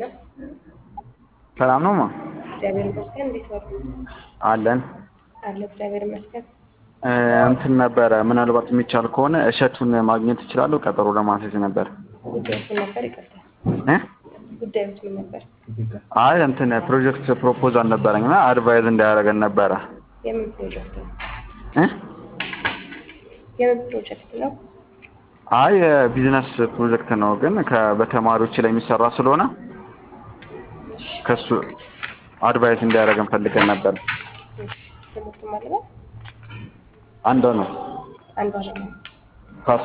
ሄሎ ሰላም ነው ማ እግዚአብሔር ይመስገን። እንዴት ዋሉ? አለን አለ እግዚአብሔር ይመስገን። እ፣ እንትን ነበረ ምናልባት የሚቻል ከሆነ እሸቱን ማግኘት እችላለሁ? ቀጠሮ ለማስያዝ ነበር ጉዳዮች ምን ነበር? ይቅርታ እ ጉዳዮች ምን ነበር? አይ እንትን ፕሮጀክት ፕሮፖዛል ነበረኝ እና አድቫይዝ እንዳያደርገን ነበረ የምን ፕሮጀክት ነው? እ የምን ፕሮጀክት ነው? አይ የቢዝነስ ፕሮጀክት ነው ግን ከ- በተማሪዎች ላይ የሚሰራ ስለሆነ ከሱ አድቫይስ እንዲያደርገን ፈልገን ነበር። እሺ፣ ትምህርቱ ማለት ነው አንዷ ነው አንዷ ደግሞ ካሳ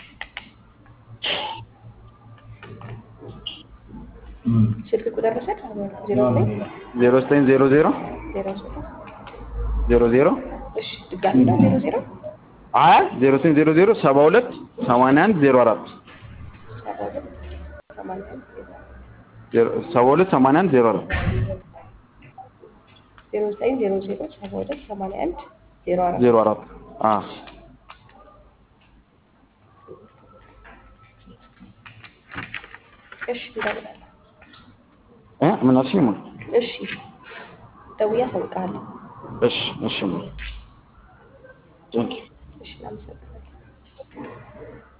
ስልክ ቁጥር ልውሰድ። ዜሮ ዘጠኝ ዜሮ ዘጠኝ ዜሮ ዜሮ ዜሮ ሶስት ዜሮ ዜሮ እሺ፣ ድጋሚ ነው ዜሮ ዜሮ አይ ዜሮ ዘጠኝ ዜሮ ዜሮ ሰባ ሁለት ሰማንያ አንድ ዜሮ አራት ሰባ ሁለት ሰማንያ አንድ ዜሮ- ሰባ ሁለት ሰማንያ አንድ ዜሮ አራት ዜሮ ዘጠኝ ዜሮ ዜሮ ሰባ ሁለት ሰማንያ አንድ ዜሮ አራት ዜሮ አራት አ እሺ፣ እንደውላለን። እ ምን አልሽኝ? ማ እሺ፣ ደውዬ አሳውቅሃለሁ። እሺ እሺ ማ ቴንክ ዩ እሺ፣ እናመሰግናለን።